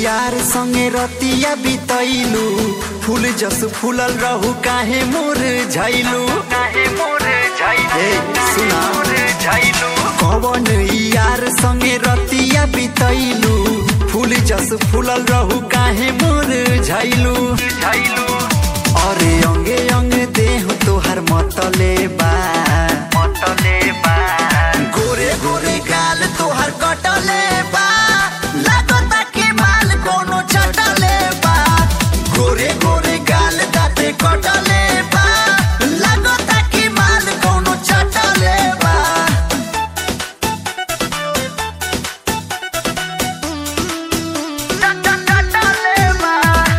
यार संगे रतिया बितैलू फूल जस फूलल रहू काहे मोर झैलू काहे मोर झैलू ए सुना मोर झैलू कवन यार संगे रतिया बितैलू फूल जस फूलल रहू काहे मोर झैलू झैलू अरे अंगे अंगे देह तोहर मतले बा मतले बा गोरे गोरे गाल तोहर कटले बा लागता के माल कोनो चटले बा गोरे गोरे गाल दाते कटले बा लागता के माल कोनो चटले बा चटले बा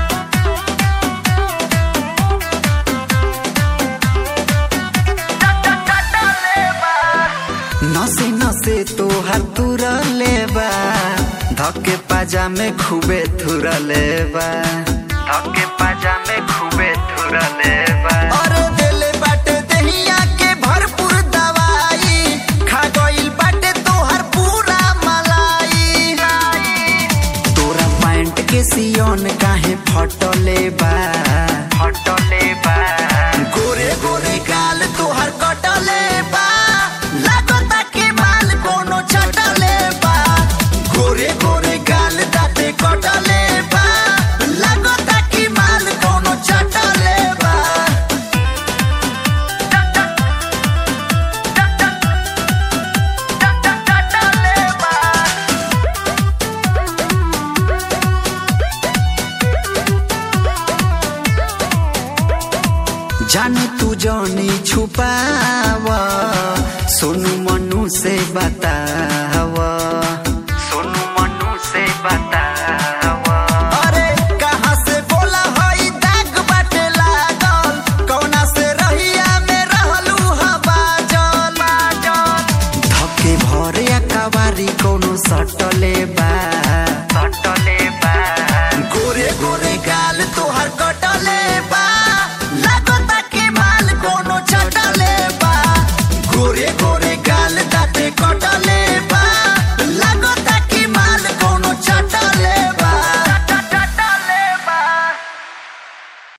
चटले बा नसे नसे तोहर तुरले बा धके पाजा में खूबे थुरले बा धके पाजा में खूबे थुरले बा अरे देले बाटे दहिया के भरपूर दवाई खा गइल बाटे तोहर पूरा मलाई तोरा पैंट के सियोन काहे फटले बा हटले बा गोरे गोरे गाल तोहर कटले बा लागता के माल कोनो चटले बा गोरे गोरे गाल दाते कटले बा लागता के माल कोनो चटले बा चटले बा जाने तू जानी छुपाव सोनू मनु से बताव सोनू मनु से बता